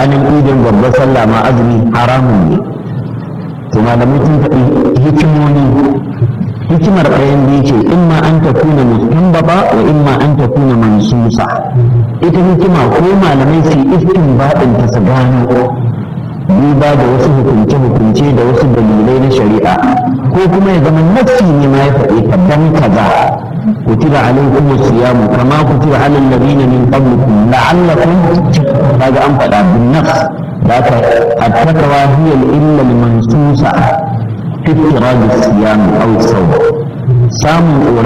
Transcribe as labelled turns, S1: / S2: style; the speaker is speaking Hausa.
S1: ranar idin babbar sallah ma azumi haramun ne to malamai sun faɗi hikimoni hikimar ɗayan biyu ce in ma an ta kuna mustanbaba wa in ma an ta kuna mansusa ita hikima ko malamai su istin baɗin ta su gano duba da wasu hukunce-hukunce da wasu dalilai na shari'a ko kuma ya zama nafsi ne ma ya faɗi dan kaza kutiba alaikum siyamu kama kutiba alal ladina min qablikum la'allakum kaga an faɗa bin nafs da ka at-taqwa hiya al-illa al-mansusa fi iftirad as-siyam aw as-sawm samun